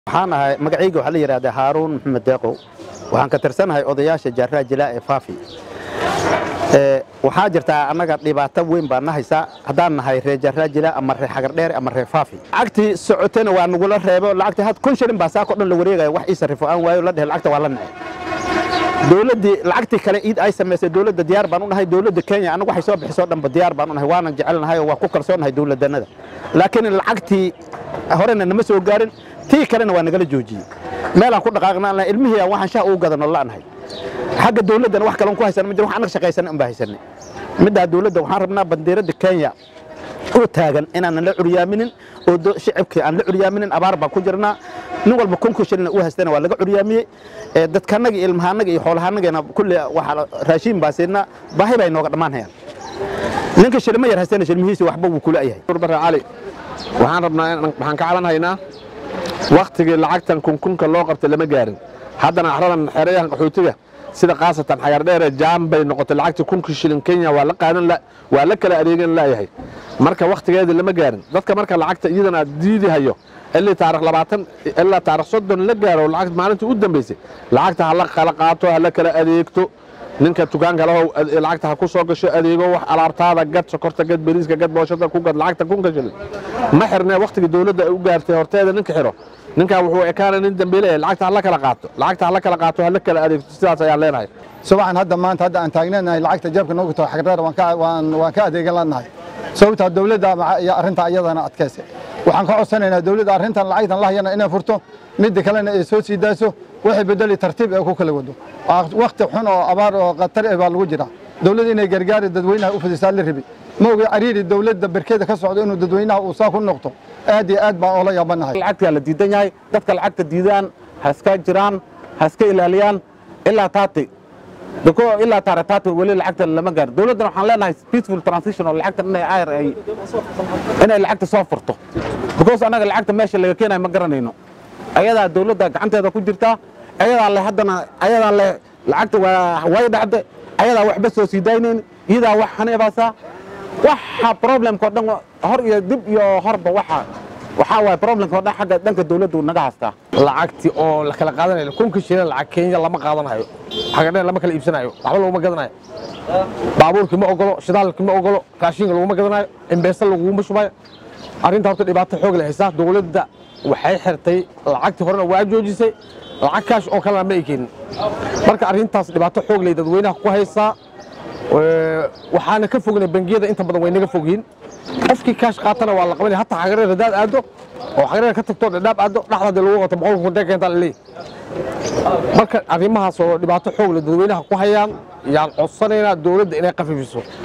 waxaan ahay magacayga waxaa la yidhahdaa haaruun maxamed deeqow waxaan ka tirsanahay odayaasha jaaraha jilaa ee faafi waxaa jirtaa annaga dhibaato weyn baa na haysaa haddaan nahay reer jaaraha jilaa ama reer xagardheer ama reer faafi lacagtii socotena waa nagula reebo lacagtii had kun shilin baa saako dhan la wareegaya wax ii sarrifo aan waayo la dhehe lacagta waa la nacay dowladdii lacagtii kale iid ay samaysay dowladda diyaar baan u nahay dowladda kenya annagu waxay soo bixisoo dhanba diyaar baan u nahay waanan jecelnahay oo waa ku kalsoonahay dowladannada laakiin lacagtii horena nama soo gaarin tii kalena waa nagala joojiyey meelaan ku dhaqaaqna ilmihii aan waxaan shaha ugu gadano la'nahay xagga dowladdana wax kaloon ku haysan ma jiro wax annaga shaqaysan un baa haysanay middaa dowladda waxaan rabnaa bandiiradda kenya oo taagan inaanan la curyaaminin oo shicibkii aan la curyaaminin abaar baan ku jirnaa nin walba kunkii shilina u haystana waa laga curyaamiyey dadkaannaga iyo ilmahaannaga iyo xoolahaannagana kulli waxaa raashiin baa siinaa baahi bay nooga dhammaan hayaan ninka shilma yar haystana shilmihiisi waxba wuu kula yahay bare cali waxaan rabnaa waxaan ka calanhaynaa wakhtigii lacagtan kunkunka loo qabtay lama gaarin haddana axradan xeerayahan qaxootiga sida khaasatan xagardheere jaan bay noqotay lacagtii kunkii shilin kenya waa la qaadan waa la kala adeegan laayahay marka wakhtigeedii lama gaarin dadka marka lacagta iyadana diidi hayo ilii taarikh labaatan ilaa taarikh soddon la gaaro lacag maalintii u dambaysay lacagta ha la kala qaato ha la kala adeegto ninka dukaanka lahow lacagta ha ku soo gasho adeego wax alaabtaada gad sokorta gad beriiska gad booshada ku gad lacagta kunka shilin ma xirnee wakhtigii dowladda ay u gaartay horteeda ninka xiro ninkaa wuxuu ekaana nin dambeyle lacagta ha la kala qaato lacagta ha la kala qaato ha la kala adeegto sidaas ayaan leenahay subaxan hadda maanta hadda aan taagneenahay lacagta jeebka noogu taho xagreer waan ka adeegan lanahay sababtaa dowladda arrinta iyadana adkaysa waxaan ka codsanaynaa dowladda arrintan lacagtan lahayana inay furto midda kalena ay soo sii daaso waxay bedeli tartiib ee ku kala wado wakhti xun oo abaar oo khatar eh baa lagu jira dowladda inay gargaari dadweynaha u fidisaa la rabi ma ogi cariiri dowladda berkeeda ka socdo inuu dadweynaha uu saa ku noqdo aad iyo aad baan oola yaabanahay lacagtaa la diidan yahay dadka lacagta diidaan ha iska jiraan ha iska ilaaliyaan ilaa taati dako ilaa taare taati weli lacagta lama gaaro dowladdana waxaan leenahay peaceful transition oo lacagta inay ayr ay inay lacagta soo furto because annaga lacagta meesha laga keenayo ma garanayno ayadaa dowladda gacanteeda ku jirtaa ayadaa le haddana ayadaa le lacagta waa way dhacde ayadaa waxba soo sii daynayn iyadaa wax haneebaasaa waxa problemka oo dhan hor iyo dib iyo horba waxa waxaa waay problemka oo dhan xagga dhanka dowladdu naga haystaa lacagtii oo la kala qaadanayo kunkii shilin lacag kenya lama qaadanayo xagadheer lama kala iibsanayo waxba laguma gadanayo baabuurkii ma ogolo shidaalkii ma ogolo raashinka laguma gadanayo imbeesta laguma shubayo arrinta horta dhibaato xoog leh haysaa dowladda waxay xirtay lacagtii horena waa joojisay lacag kaash oo kalena ma ay keenin marka arrintaas dhibaato xoog leh dadweynaha ku haysaa waxaana ka fognay bangiyada inta badan way naga fogyiin qofkii kaash qaatana waa la qabanaya hataa xagareer hadaad aado oo xagareer ka tagto dhadhaab aado dhaxda lagu wato boqolka kudee keentaa laleeyahy marka arrimahaas oo dhibaato xoog leh dadweynaha ku hayaan yaan codsanaynaa dowladda inay qafiifiso